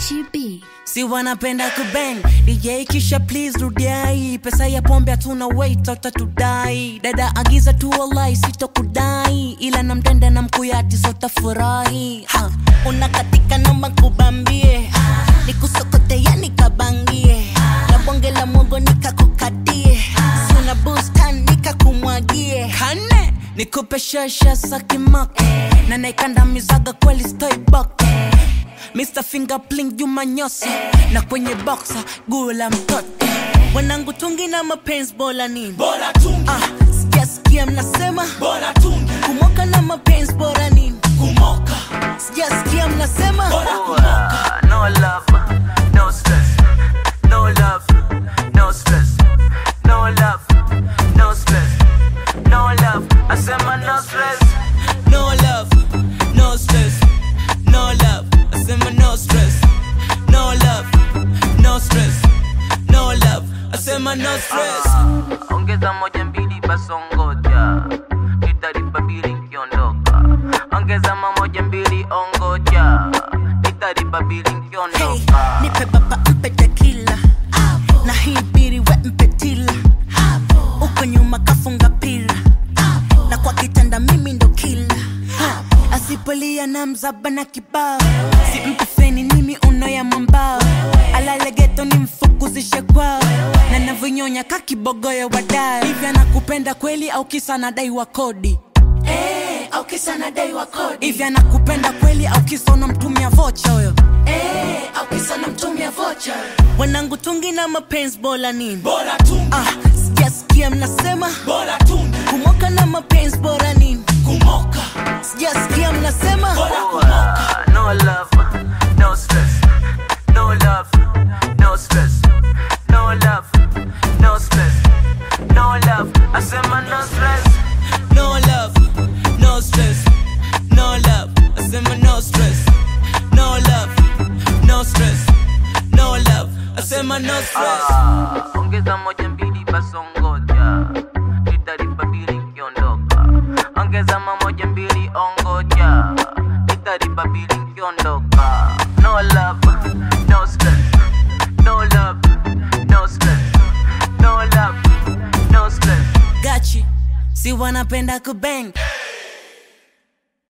Gachi B. si wanapenda kubang dj kisha please rudiai pesa ya pombe hatuna wait utatudai dada agiza tu walai sitokudai ila namtenda na mkuyati sotafurahi ha. unakatika noma kubambie nikusokote ya nikabangie na bonge la mwogo nikakukatie suna bustan nikakumwagie kane nikupe shasha sakimako na naikandamizaga kweli stoibok Mr. Fingerpling Juma Nyosi na kwenye boxa guo la mtoto wanangu tungi na mapenzi bora nini bora tungi ah, sijasikia mnasema bora tungi kumoka na mapenzi bora nini kumoka sijasikia mnasema bora kumoka no love, no stress. No love, no stress. No love, no stress. No love, I said my no stress. no love no stress no love asema no stress no love no stress no love asema no stress Ongeza moja mbili basongoja, nitalipa bili nkiondoka. Ongeza mamoja mbili ongoja, nitalipa bili Hey, nkiondoka. nipe baba mpe tekila na hii biri we mpe tila uko nyuma kafunga pila na kwa kitanda mimi ndo kila asipolia na mzaba na kibao si mpe feni nimi uno ya mwambao alale geto ni mfukuzishe kwao na navyonyonya kakibogoyo wadao hivi anakupenda kweli au kisa nadai wa kodi eh au kisa nadai wa kodi hivi anakupenda kweli au kisa unamtumia vocha huyo eh au kisa namtumia vocha wanangu tungi na mapenzi bora nini bora tungi ah, sijasikia mnasema bora tungi kumoka na mapenzi bora nini kumoka sijasikia mnasema bora kumoka No love, no stress. No love, no stress. No love, no stress. No love, I said my no stress. no love no stress no love asema no stress no love no stress no love asema no stress Ah, ongeza moja mbili basongoja nitalipa bili nkiondoka ongeza mamoja mbili ongoja nitalipa bili nkiondoka no love no stress no love no stress no love no stress gachi si wanapenda kubang